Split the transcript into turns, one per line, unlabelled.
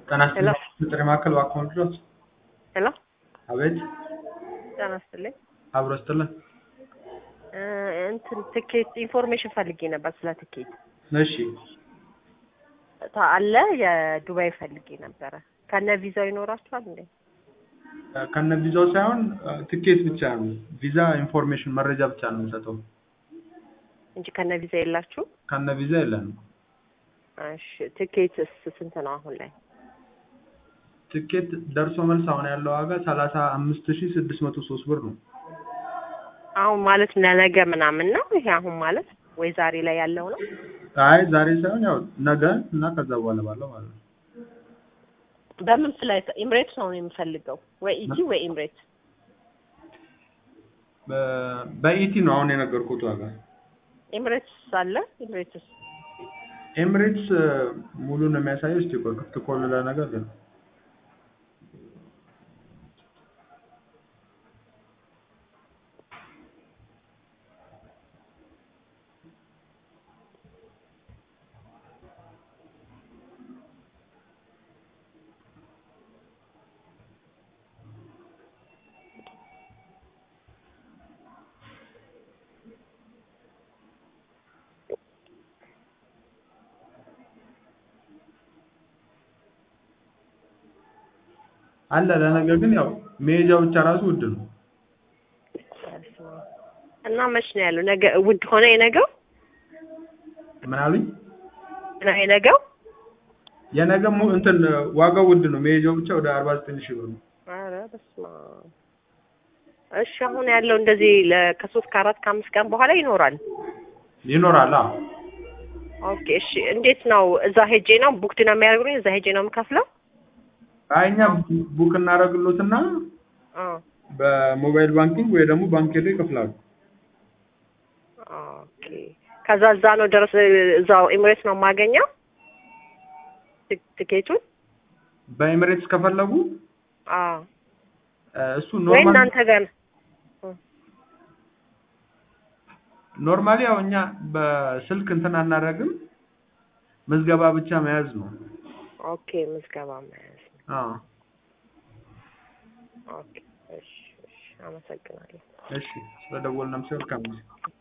ጤና
ሄሎ
ይስጥልኝ ጥሪ ማዕከል እባክዎ ልድረስ?
ሄሎ
አቤት
ጤና ይስጥልኝ
አብሮ ይስጥልን።
እ እንትን ትኬት ኢንፎርሜሽን ፈልጌ ነበር ስለ ትኬት
እሺ
ታ- አለ የዱባይ ፈልጌ ነበረ ከነ ቪዛው ይኖራችኋል እንዴ
ከነ ቪዛው ሳይሆን እ፣ ትኬት ብቻ ነው። ቪዛ ኢንፎርሜሽን መረጃ ብቻ ነው የምንሰጠው።
እንጂ ከነ ቪዛ የላችሁ
ከነ ቪዛ የለንም።
እሺ ትኬትስ ስንት ነው አሁን ላይ
ትኬት ደርሶ መልስ አሁን ያለው ዋጋ ሰላሳ አምስት ሺ ስድስት መቶ ሶስት ብር ነው።
አሁን ማለት ለነገ ምናምን ነው ይሄ አሁን ማለት ወይ ዛሬ ላይ ያለው ነው
አይ ዛሬ ሳይሆን ያው ነገ እና ከዛ በኋላ ባለው ማለት ነው።
በምን ፍላይት ኤምሬትስ ነው የምፈልገው ወይ ኢቲ ወይ ኤምሬትስ
በ- በኢቲ ነው አሁን የነገርኩት ዋጋ።
ኤምሬትስ አለ ኤምሬትስ
ኤምሬትስ እ፣ ሙሉ ነው የሚያሳየው። እስቲ ቆይ ክፍት ከሆነ ለነገር ግን አለ ለነገ ግን ያው መሄጃው ብቻ ራሱ ውድ ነው።
እና መች ነው ያለው ነገ ውድ ሆነ የነገው
ምን አሉኝ?
ነው የነገው
የነገ ሙ- እንትን ዋጋው ውድ ነው። መሄጃው ብቻ ወደ አርባ ዘጠኝ ሺህ ብር ነው።
ኧረ በስመ አብ እሺ አሁን ያለው እንደዚህ ለ- ከሶስት ከአራት ከአምስት ቀን በኋላ ይኖራል
ይኖራል። አዎ
ኦኬ እሺ እንዴት ነው እዛ ሄጄ ነው ቡክድ ነው የሚያደርጉኝ እዛ ሄጄ ነው የምከፍለው
አይ እኛ ቡ- ቡክ እናደርግሎትና
አ
በሞባይል ባንኪንግ ወይ ደግሞ ባንክ ሄደው ይከፍላሉ።
ኦኬ ከዛ እዛ ነው ድረስ እዛው ኤምሬትስ ነው የማገኘው ት- ትኬቱን
በኤምሬትስ ከፈለጉ
አ
እ፣ እሱ
ወይ
ኖርማል
እናንተ ጋር ነው
ኖርማሊ ያው እኛ በስልክ እንትን አናደርግም። ምዝገባ ብቻ መያዝ ነው።
ኦኬ ምዝገባ መያዝ
አዎ
ኦኬ እሺ እሺ አመሰግናለሁ
እሺ ስለደወልንም ሲሆን